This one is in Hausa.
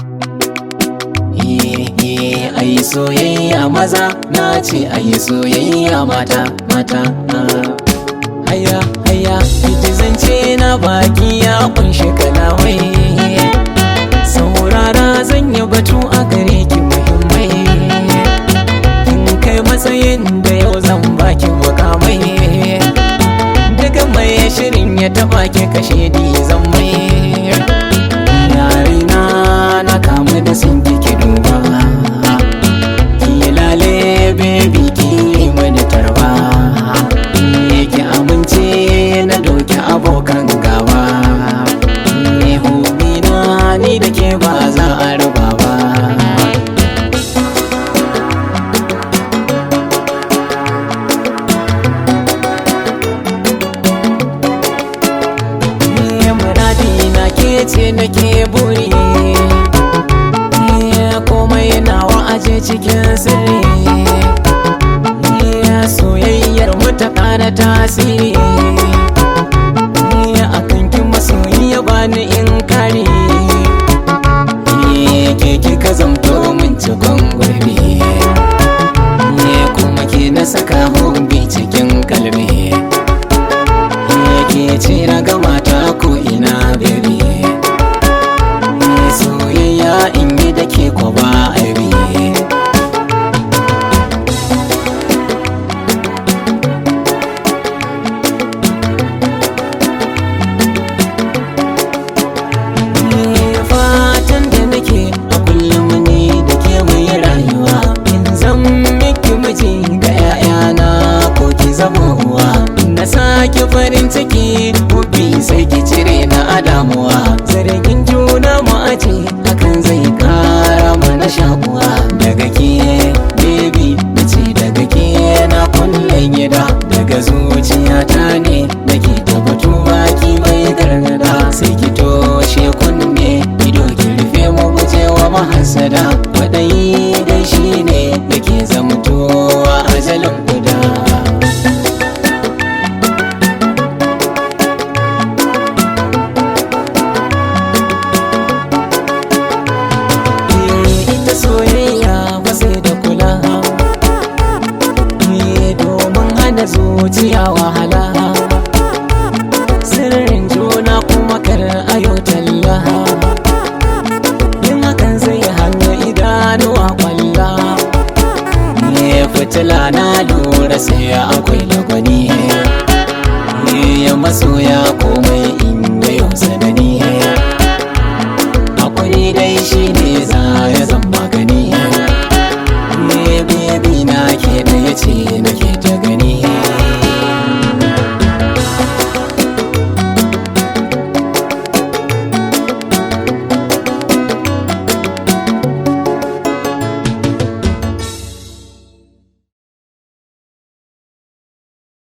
ayi soyayya maza na ce ayi soyayya mata mata haya haya ita zance na baki ya kunshi kalamai saurara zan yi batu a gare ki muhimmai kin kai matsayin da yau zan baki mukamai daga mai shirin ya taba ki kashe di zan mai yarina na kamu da sun ki duba ki lale baby ki mani tarba ki amince na doki abokan gaba ni hubina ni da ke ba za a raba ba muradi na ke ce nake buri komai nawa aje cikin sirri soyayyar mu ta ƙara tasiri akan kin masoyi ya bani in kare ke kika zamto min cikon gurbi kuma ke na saka hobi cikin kalbi ke ce na gama ta ko ina baby soyayya in yi da ke ko ba aibi fatan da nake a kullum ni da ke mai rayuwa in zan miki miji ga 'ya'yana ko ki zama uwa na sake farin ciki hobi sai ki cire na adamuwa zargin juna mu aje hakan zai kara mana shakuwa daga ke baby na ce daga ke na kullum gida daga zuciyata ne da ke tabbatu baki mai gargada sai ki toshe kunne ido ki rufe mu guje wa mahasada kwaɗayi dai shi ne da ke zamtowa ajalin guda ita soyayya ba sai da kula domin hana zuciya wahala sirrin juna kuma kar ayo talla yin hakan zai hana idanuwa kwalla ne fitila na lura sai akwai lagwani ya masoya komai in yayo sanani hakuri dai shi ne za ya zama magani ne bebi na ke da ya ce